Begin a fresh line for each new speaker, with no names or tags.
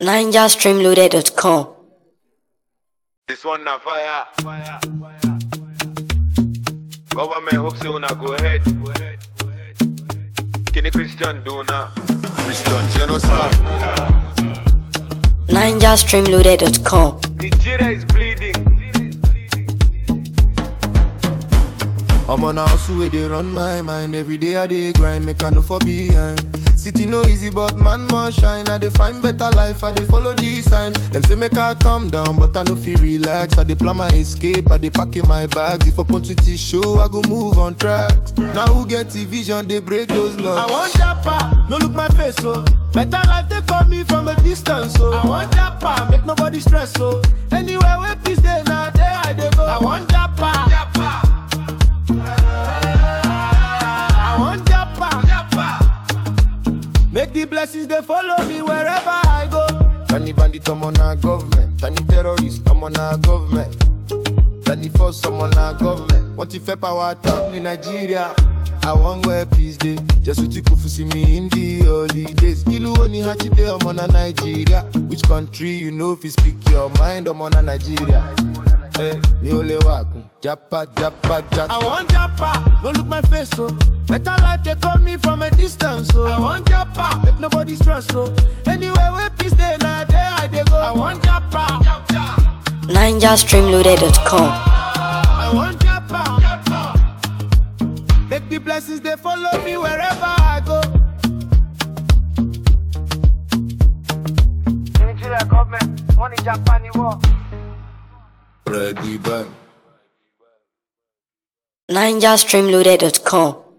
NigerStreamloaded.com.
This one na fire. Government hope say una go ahead. Kini Christian do now? Christian genocide.
NigerStreamloaded.com.
Nigeria is bleeding.
I'm on a hustle where they run my mind Every day I dey grind, make I no for behind City no easy, but man must shine I dey find better life, I dey follow the sign Them say make I calm down, but I no feel relax I dey plan my escape, I dey pack in my bags If opportunity show, I go move on tracks Now who get the vision, they break those laws I want japa, no look my face, so Better life, they call me from a distance, so I want japa, make nobody stress, so Anywhere where peace dey, now there I dey go I want japa, japa I want japa. Make the blessings they follow me wherever I go. Tiny bandit, I'm on our government. Tiny terrorist, I'm on our government. Tiny force, I'm on our government. What if a power town in Nigeria? I want where peace day. Just what you could see me in the holidays. Ilu oni hachi day, I'm on a Nigeria. Which country you know if you speak your mind, I'm on a Nigeria. Hey, mi ò lè wá kún. Japa, japa, japa. I want japa, don't look my face, so. Better life they call me from a distance, so. I want japa, make nobody stress, so. Anywhere where peace day, now there I dey go. I want japa,
NigerStreamloaded.com.
I want japa. Make the blessings they follow me wherever I go.
Nigeria government, money Japan war.
Ready, bang.
NigerStreamloaded.com.